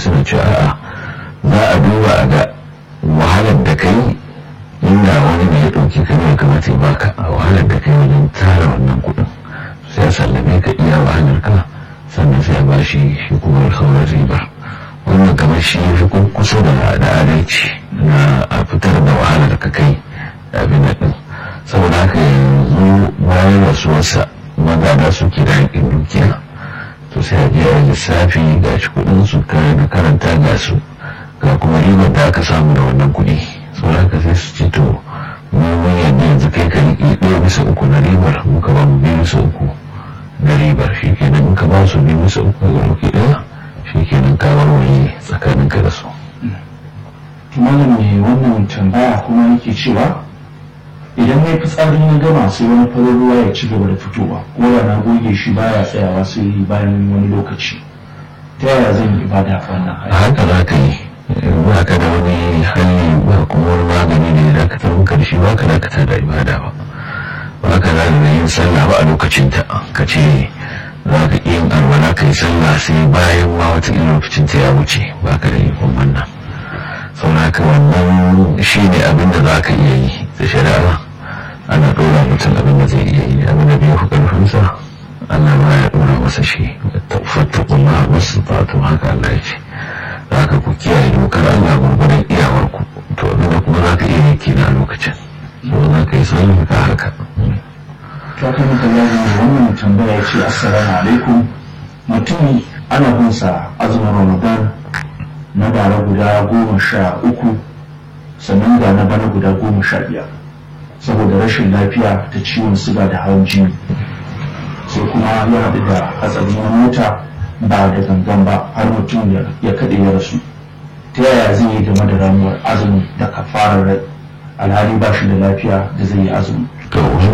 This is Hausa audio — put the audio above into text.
suna cewa a'a za a duba a ga wahalar da kai inda wani ne ya ɗauki ka ne kamata ya baka a wahalar da kai wajen tara wannan kuɗin sai a sallame ka iya wahalar ka sannan sai a ba shi shi kuma sauran riba wannan kamar shi ya fi kusa da adalci na a fitar da wahalar ka kai abin da ɗin saboda haka yanzu bayan rasuwarsa magana suke da haƙin dukiya to sai a biya lissafi ga shi kuɗin su da karanta ga su ga kuma ribar da aka samu da wannan kuɗi saboda haka sai su ce to mu mun yadda yanzu kai ka riƙe ɗaya bisa uku na ribar muka ba mu biyu bisa uku na ribar shi kenan muka ba su biyu bisa uku ga ɗauki ɗaya shi kenan ka warware tsakanin ka da su. malam ne wannan tambaya kuma yake cewa idan mai fitsari na gama sai wani farin ruwa ya ci gaba da fitowa ko da na goge shi baya tsayawa sai bayan wani lokaci ta yaya zan yi ibada a wannan a haka za ka yi ba ka da wani hali ba kuma wani magani da ya dakatar maka da shi ba ka dakatar da ibada ba ba ka da yin sallah ba a lokacin ta ka ce za ka yin alwala ka yi sallah sai bayan ma wata lokacin ta ya wuce ba ka da ikon wannan sauraka wannan shi ne abin da za ka iya yi da shari'a ana ɗora mutum abin da zai iya yi abin da bai fi ƙarfinsa Allah ba ya ɗora masa shi fattakun ma masu fatu haka Allah ya ce za ka ku kiyaye dokar Allah gurgurin iyawarku to abin da kuma za ka iya yi kina a lokacin so za ka yi sanin ka haka. ta kan ka wannan tambaya ce assalamu alaikum mutum ana bin sa azumin ramadan na bara guda goma sha uku sannan ga na bana guda goma sha biyar saboda rashin lafiya ta ciwon siga da hawan jini sai kuma ya haɗu da hatsari na mota ba da gangan ba har mutum ya kaɗe ya rasu ta yaya zai yi game da ramuwar azumi da kafarar rai alhali ba shi da lafiya da zai yi azumi to